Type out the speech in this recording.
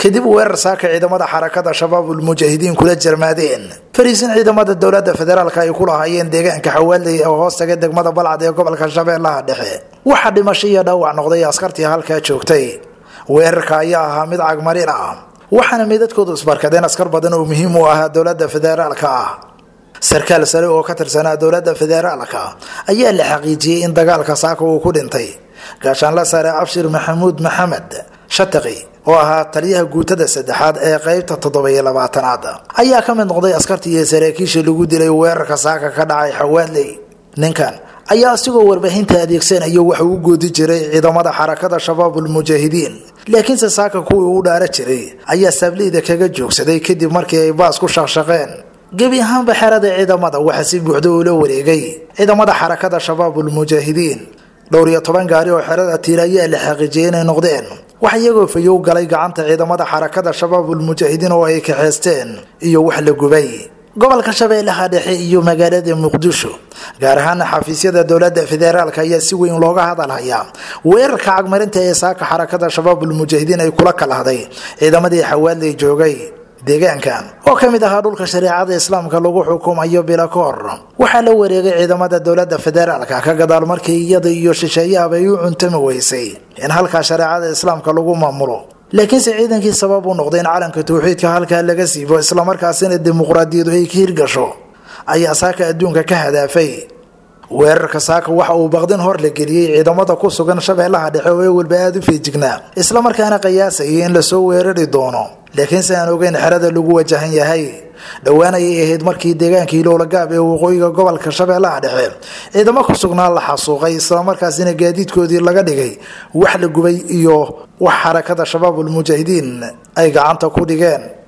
kadib weerar saaka ciidamada xarakada shabaabul mujaahidiin kula jarmaadeen fariisin ciidamada dowlada federaalk ay ku lahaayeen deegaanka xawaaley oo hoos taga degmada balcad ee gobolka shabeellaha dhexe waxaa dhimasho iyo dhaawac noqday askartii halkaa joogtay weerarka ayaa ahaa mid cagmarin ah waxaana meedadkoodu isbarkadeen askar badan oo muhiim u ahaa dowlada federaalka ah sarkaal sare oo ka tirsanaa dowlada federaalka ayaa la xaqiijiyey in dagaalka saaka uu ku dhintay gaashaanla sare abshir maxamuud maxamed shataqi oo ahaa taliyaha guutada saddexaad ee qeybta toddobiyo labaatanaad ayaa ka mid noqday askartii iyo saraakiisha lagu dilay weerarka saaka ka dhacay xawaadley ninkan ayaa isigoo warbaahinta adeegsanayo waxa uu goodi jiray ciidamada xarakada shabaabul mujaahidiin laakiinse saaka kuwii uu dhaara jiray ayaa saableyda kaga joogsaday kadib markii ay baas ku shaqshaqeen gebi ahaanba xerada ciidamada waxaa si buuxda ula wareegay ciidamada xarakada shabaabul mujaahidiin dhowr iyo toban gaari oo xerada tiir ayaa la xaqiijiyay inay noqdeen wax iyagoo fayow galay gacanta ciidamada xarakada shabaabul mujaahidiin oo ay kaxeysteen iyo wax la gubay gobolka shabeellaha dhexe iyo magaalada muqdisho gaar ahaana xafiisyada dowlada federaalk ayaa si weyn looga hadalhayaa weerarka cagmarinta ee saaka xarakada shabaabul mujaahidiin ay kula kalahday ciidamadii xawaaley joogay deegaankan oo ka mid ahaa dhulka shareecada islaamka lagu xukumayo bilakoor waxaa la wareegay ciidamada dowlada federaalka ka gadaal markii iyada iyo shisheeyahaba ay u cuntami weysay in halkaa shareecada islaamka lagu maamulo laakiinse ciidankii sabab u noqday in calanka tawxiidka halkaa laga siibo islamarkaasina dimuqraadiyadu ay ka hirgasho ayaa saaka adduunka ka hadaafay weerarka saaka waxa uu baqdin hor la geliyey ciidamada ku sugan shabeellaha dhexe oo ewelba aada u feejignaa islamarkaana qiyaasayay in lasoo weerari doono laakiinse aan ogeyn xerada lagu wajahan yahay dhowaan ayay ahayd markii deegaankii lowlagaab ee waqooyiga gobolka shabeellaha dhexe ciidamo ku sugnaa la xasuuqay islamarkaasina gaadiidkoodii laga dhigay wax la gubay iyo wax xarakada shabaabul mujaahidiin ay gacanta ku dhigeen